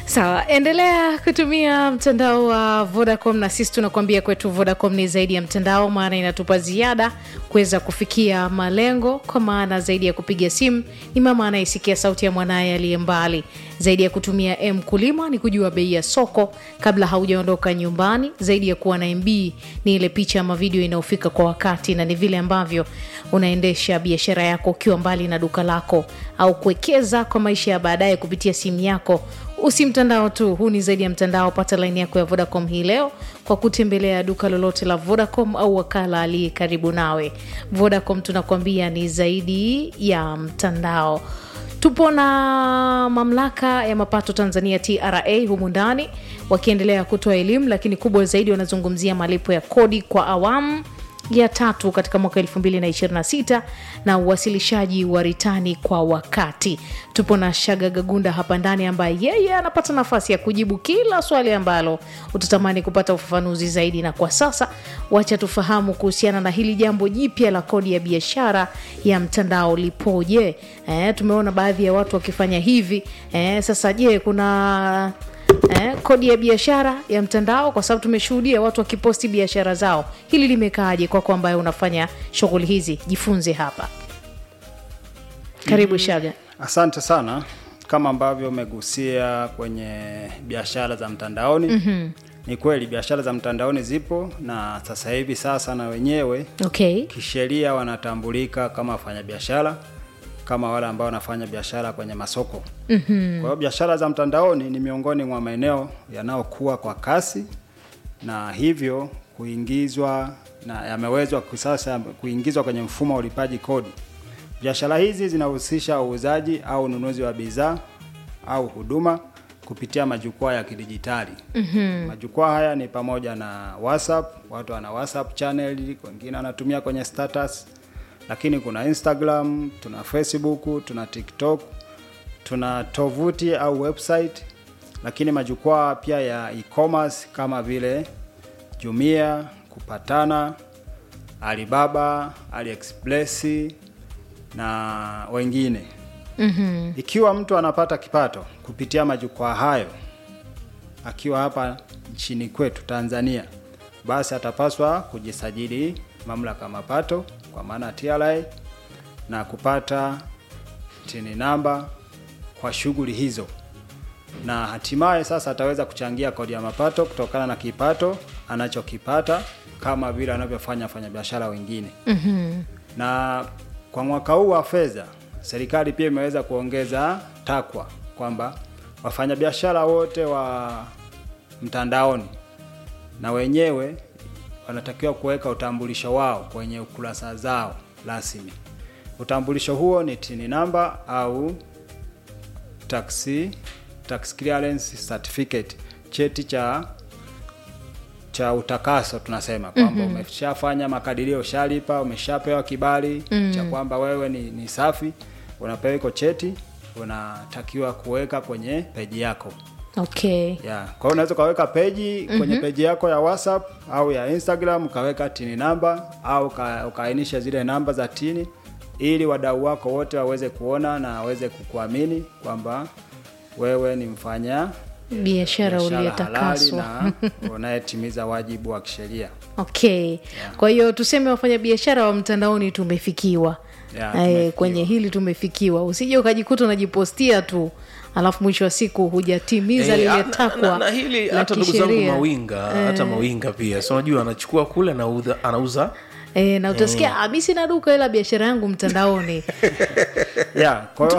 sawa endelea kutumia mtandao wa vodacom na sisi tunakuambia kwetu vodacom ni zaidi ya mtandao maana inatupa ziada kuweza kufikia malengo kwa maana zaidi ya kupiga simu ni mama anayesikia sauti ya mwanaye aliye mbali zaidi ya kutumia m kulima ni kujua bei ya soko kabla haujaondoka nyumbani zaidi ya kuwa na mb ni ile picha ama video inayofika kwa wakati na ni vile ambavyo unaendesha biashara yako ukiwa mbali na duka lako au kuwekeza kwa maisha ya baadaye kupitia simu yako usi mtandao tu huu ni zaidi ya mtandao pata laini yako ya vodacom hii leo kwa kutembelea duka lolote la vodacom au wakala aliye karibu nawe vodacom tunakuambia ni zaidi ya mtandao tupo na mamlaka ya mapato tanzania tra humu ndani wakiendelea kutoa elimu lakini kubwa zaidi wanazungumzia malipo ya kodi kwa awamu ya tatu katika mwaka 2026 na uwasilishaji wa ritani kwa wakati tupo na shaga gagunda hapa ndani ambaye yeye anapata nafasi ya kujibu kila swali ambalo utatamani kupata ufafanuzi zaidi na kwa sasa wacha tufahamu kuhusiana na hili jambo jipya la kodi ya biashara ya mtandao lipoje eh, tumeona baadhi ya watu wakifanya hivi eh, sasa je kuna eh, kodi ya biashara ya mtandao kwa sababu tumeshuhudia watu wakiposti biashara zao hili limekaaje kwako ambaye unafanya shughuli hizi jifunze hapa karibu shaga Asante sana. Kama ambavyo umegusia kwenye biashara za mtandaoni mm-hmm. Ni kweli biashara za mtandaoni zipo na sasa hivi sasa na wenyewe okay kisheria wanatambulika kama wafanyabiashara kama wale ambao wanafanya biashara kwenye masoko. Mm-hmm. Kwa hiyo biashara za mtandaoni ni miongoni mwa maeneo yanayokuwa kwa kasi na hivyo kuingizwa na yamewezwa sasa kuingizwa kwenye mfumo wa ulipaji kodi. Biashara hizi zinahusisha uuzaji au ununuzi wa bidhaa au huduma kupitia majukwaa ya kidijitali. Mm-hmm. Majukwaa haya ni pamoja na WhatsApp, watu wana WhatsApp channel, wengine wanatumia kwenye status, lakini kuna Instagram, tuna Facebook, tuna TikTok, tuna tovuti au website, lakini majukwaa pia ya e-commerce kama vile Jumia, Kupatana, Alibaba, AliExpress na wengine. Mm-hmm. Ikiwa mtu anapata kipato kupitia majukwaa hayo akiwa hapa nchini kwetu Tanzania, basi atapaswa kujisajili mamlaka ya mapato kwa maana TRA na kupata tini namba kwa shughuli hizo, na hatimaye sasa ataweza kuchangia kodi ya mapato kutokana na kipato anachokipata kama vile anavyofanya wafanyabiashara wengine. mm-hmm. na kwa mwaka huu wa fedha serikali pia imeweza kuongeza takwa kwamba wafanyabiashara wote wa mtandaoni na wenyewe wanatakiwa kuweka utambulisho wao kwenye ukurasa zao rasmi. Utambulisho huo ni tini namba au taxi, tax clearance certificate, cheti cha cha utakaso tunasema kwamba mm-hmm. umeshafanya makadirio, ushalipa, umeshapewa kibali mm-hmm. cha kwamba wewe ni, ni safi, unapewa iko cheti, unatakiwa kuweka kwenye peji yako okay yeah. Kwa hiyo unaweza ukaweka peji mm-hmm. kwenye peji yako ya WhatsApp au ya Instagram ukaweka tini namba au uka- ukaainisha zile namba za tini ili wadau wako wote waweze kuona na waweze kukuamini kwamba wewe ni mfanya biashara biashara halali uliotakaswa na unayetimiza wajibu wa kisheria. okay kwa hiyo tuseme wafanyabiashara wa mtandaoni tumefikiwa Yeah, Eh, tumefikiwa. kwenye hili tumefikiwa usije ukajikuta unajipostia tu alafu mwisho wa siku hujatimiza Eh, lile na- na, takwa na hili la hata ndugu zangu kisheria. mawinga hata mawinga pia so unajua anachukua kule anauza, anauza E, na utasikia mm. mi sina duka ila biashara yangu mtandaoni Yeah, kwa hiyo